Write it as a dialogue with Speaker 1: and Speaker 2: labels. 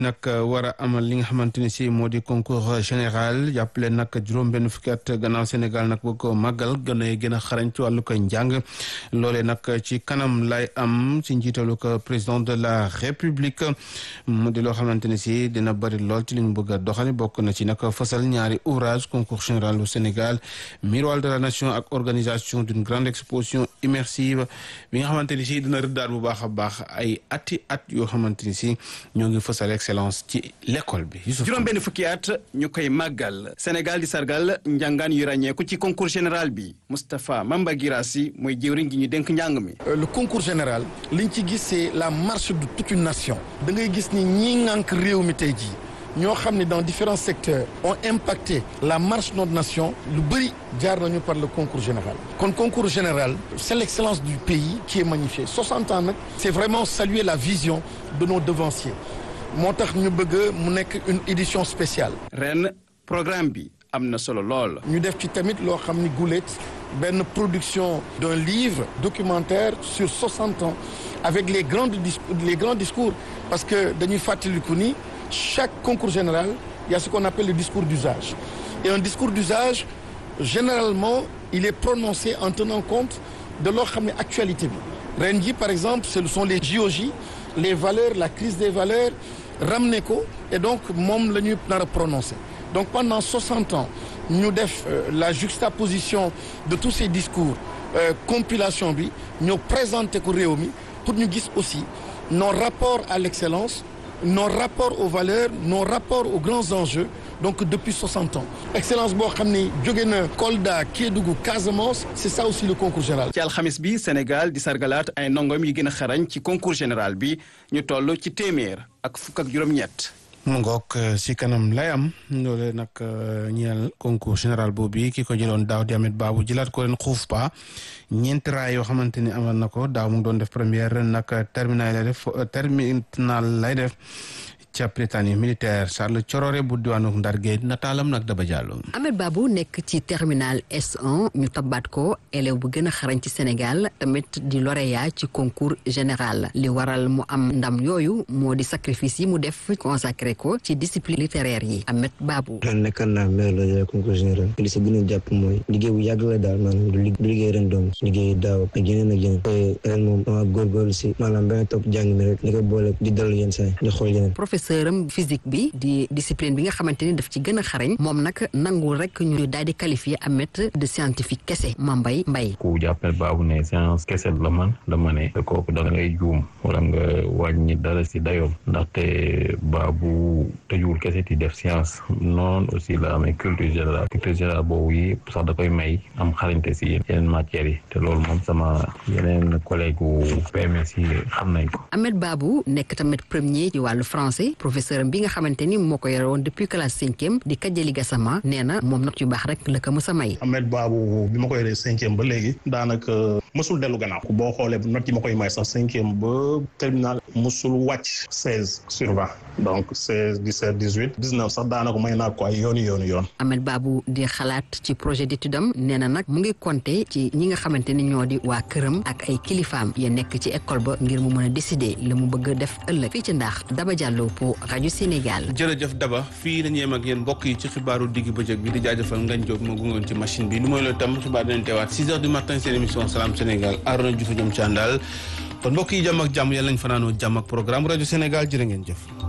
Speaker 1: nag war a amal li nga xamante ni si moo di concours général jàppale nag juróom-benn fukki at gannaaw Sénégal nag boo ko màggal gën a gën a xarañ ci wàllu ko njàng loolee nag ci kanam lay am ci njiitalu ko président de la république mu di loo xamante ni si dina bëri lool ci li ñu bëgg a doxali bokk na ci nag fasal ñaari ouvrage concours général au Sénégal miroir de la nation ak organisation d'une grande exposition immersive bi nga xamante ni si dina rëddaat bu baax a baax ay ati at yoo xamante ni si ñoo ngi fasal excellence ci l'école bi.
Speaker 2: juróom benn fukki at ñu koy màggal Sénégal di sargal njàngaan yu ràññeeku ci concours général bi Moustapha Mamba Girassi mooy jëwriñ gi ñu dénk njàng mi.
Speaker 3: le concours général liñ ci gis c'est la marche de toute une nation. da ngay gis ni ñii ŋànk réew mi tey jii. ñoo xam ne dans différents secteurs ont impacté la marche de notre nation lu bëri jaar nañu par le concours général kon concours général c'est l'excellence du pays qui est magnifiée 60 ans nag c'est vraiment saluer la vision de nos devanciers moo tax ñu bëgg mu nekk une édition spéciale
Speaker 2: ren programme bi am na solo lool
Speaker 3: ñu def ci tamit loo xam ni guléet benn production d'un livre documentaire sur 60 ans avec les grands discours les grands discours parce que dañuy fàttaliku ni chaque concours général il y a ce qu'on appelle le discours d'usage et un discours d'usage généralement il est prononcé en tenant compte de loo xam ne actualité bi ren ji par exemple ce sont les JOJ les valeurs la crise des valeurs ramené ko et donc moom la ñuy nar a prononcé donc pendant 60 ans ñu def la juxtaposition de tous ces discours euh, compilation bi ñoo présenté ko réew mi pour ñu gis aussi nos rapports à l'excellence nos rapports aux valeurs nos rapports aux grands enjeux donc depuis 60 ans excellence boo xam ne jóge na Kolda Kédougou Casamance c'est ça aussi le concours général
Speaker 2: ci alxamis bi Sénégal di sargalaat ay ndongoom yi gën a xarañ ci concours général bi ñu toll ci téeméer ak fukk ak juróom-ñett
Speaker 1: mu ngoog si kanam lay am loole nag ñeel concours général boobu ki ko jëloon daaw di Amet Baabu jëlaat ko ren xuuf pa ñeenti raay yoo xamante ni amal na ko daaw mu ngi doon def première ren nag terminal lay def terminal lay def ca Prytanée militaire Charles Thiororé bu diwaanu Ndar Géej nataalam nag Daba Diallo.
Speaker 4: Ahmed Babou nekk ci terminal S1 ñu tabaat ko élève bu gën a xarañ ci Sénégal tamit di lauréat ci concours général li waral mu am ndam yooyu moo di sacrifice yi mu def consacré ko ci discipline littéraire yi Ahmed Babou.
Speaker 5: ren nekkoon naa meilleur lauréat concours général li si gën a jàpp mooy liggéey bu yàgg la daal maanaam du liggéey ren doom liggéey daaw ak yeneen ak yeneen te ren moom dama góorgóorlu si maanaam ba nga topp jàng mi rek li ko boole di dallu yenn saa yi di xool yeneen
Speaker 4: profeseuram physique bi di discipline bi nga xamante ni daf ci gën a xarañ moom nag nangul rek ñu daal di qualifié Ahmed de scientifique kese Mambay Mbay
Speaker 6: ku jàppale baabu ne science kese la man la ma ne te kooku da ngay juum wala nga wàññi dara si dayoom ndaxte baabu tëjuwul kese di def science noonu aussi la amee culture générale culture générale boobu yi sax da koy may am xarañte si yeneen matières yi te loolu moom sama yeneen collègue u PMS yi xam nañ ko
Speaker 4: Ahmed Babou nekk tamit premier ci wàllu français professeur bi nga xamante ni moo ko yore woon depuis classe cinquième di Kajali Gassama nee na moom not yu baax rek la ko mës a may.
Speaker 7: Ahmed Babou bi ma koy yoree cinquième ba léegi daanaka mësul dellu gannaaw boo xoolee not yi ma koy may sax cinquième ba terminal mësul wàcc seize sur vingt donc seize dix-sept dix-huit dix-neuf sax daanaka may naa ko ay yooni yooni yoon.
Speaker 4: Ahmed Babou di xalaat ci projet d'étude am nee na nag mu ngi compter ci ñi nga xamante ni ñoo di waa këram ak ay kilifaam ya nekk ci école ba ngir mu mën a décider la mu bëgg a def ëllëg fii ci ndax Daba Diallo pour rajo Sénégal.
Speaker 1: jërëjëf Daba fii la ñu yem ak yéen mbokk yi ci xibaaru digg bëccëg bi di jaajëfal Ngagne Diop ma gungoon ci machine bi lu mooy loolu tam xibaar dinañ teewaat 6 heures du matin seen émission Salam Sénégal Arona Diouf jëm ci àndal kon mbokk yi jàmm ak jàmm yàlla nañ fanaanoo jàmm ak programme rajo Sénégal jërë ngeen jëf